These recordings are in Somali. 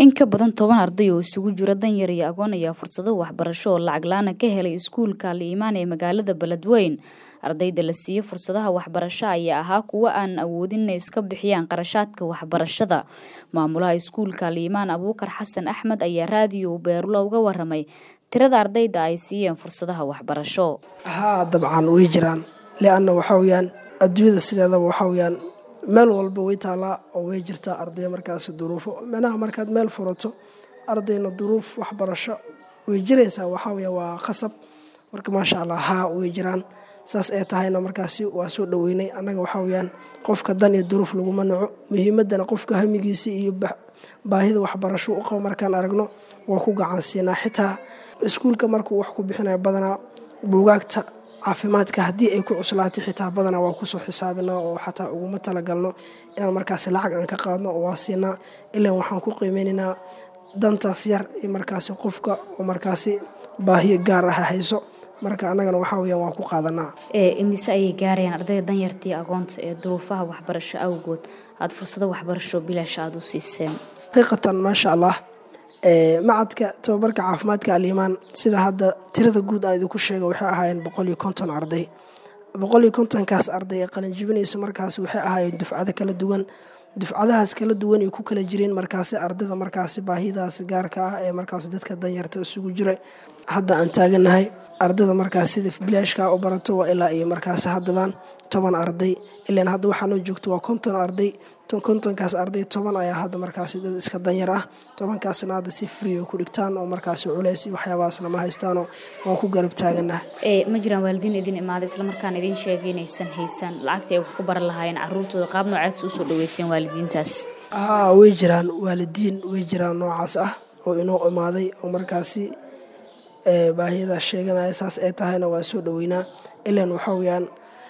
in ka badan toban arday oo isugu jira danyar iyo agoon ayaa fursado waxbarasho oo lacag la-aan ka helay iskuulka liimaan ee magaalada beledweyn ardayda la siiyey fursadaha waxbarasho ayaa ahaa kuwo aan awoodin inay iska bixiyaan qarashaadka waxbarashada maamulaha iskuulka liimaan abuukar xasan axmed ayaa raadiyo beerulo uga waramay tirada ardayda ay siiyeen fursadaha waxbarasho haa dabcan way jiraan lianna waxaa weyaan adduunyada sideedaba waxaa weyaan meel walba way taalaa oo way jirtaa arday markaas duruufo micnaha markaad meel furato ardayna duruuf waxbarasho way jiraysaa waxaa weya waa qasab marka maasha allah haa way jiraan saas ay tahayna markaasi waa soo dhoweynay annaga waxaa weyaan qofka dan iyo duruuf laguma naco muhiimadana qofka hamigiisa iyo baahida waxbarasho u qabo markaan aragno waa ku gacansiinaa xitaa iskuulka markuu wax ku bixinayo badanaa buugaagta caafimaadka haddii ay ku cuslaatay xitaa badanaa waa kusoo xisaabinaa oo xataa uguma talagalno inaan markaasi lacag aan ka qaadno oo waa siinaa ilaan waxaan ku qiimeynaynaa dantaas yar iyo markaasi qofka oo markaasi baahiyo gaar ah hayso marka annagana waxaa weyaan waa ku qaadanaa imise ayay gaarayaan ardayda danyartii agoonta ee duruufaha waxbarasho awgood aada fursado waxbarasho bilaash aada u siiseen xaqiiqatan maasha allah macadka tababarka caafimaadka aliimaan sida hadda tirada guud aan idinku sheega waxay ahaayeen boqol iyo konton arday boqol iyo kontonkaas arday ee qalinjibinaysa markaas waxay ahaayeen dufcado kala duwan dufcadahaas kala duwan ay ku kala jireen markaasi ardayda markaasi baahidaas gaarka ah ee markaas dadka danyarta isugu jira hadda aan taaganahay ardayda markaas sida bilaashka u barato waa ilaa iyo markaasi haddadan toban arday ilaan hadda waxaanoo joogto waa konton arday kontonkaas arday toban ayaa hadda markaasi dad iska danyar ah tobankaasna hadda si frio ku dhigtaan oo markaasi culeys iyo waxyaabahaas lama haystaanoo waan ku garab taaganah ma jiraan waalidiin idin imaaday islamarkaana idiin sheegay inaysan haysan lacagtii ay wax ku baran lahaayeen caruurtooda qaab noocaas usoo dhaweyseen waalidiintaas haa way jiraan waalidiin way jiraan noocaas ah oo inoo imaaday oo markaasi baahiyadaas sheeganaya saas ay tahayna waa soo dhaweynaa ilaan waxaa weyaan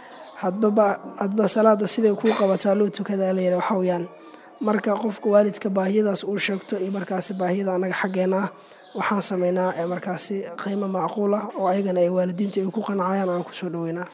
hadba salaada siday kuu qabataa loo tukadaa layiri waxaa weyaan marka qofka waalidka baahiyadaas uu sheegto iyo markaasi baahiyada annaga xaggeena ah waxaan sameynaa markaasi qiimo macquul ah oo ayagana ay waalidiinta ay ku qancayaan aan kusoo dhaweynaa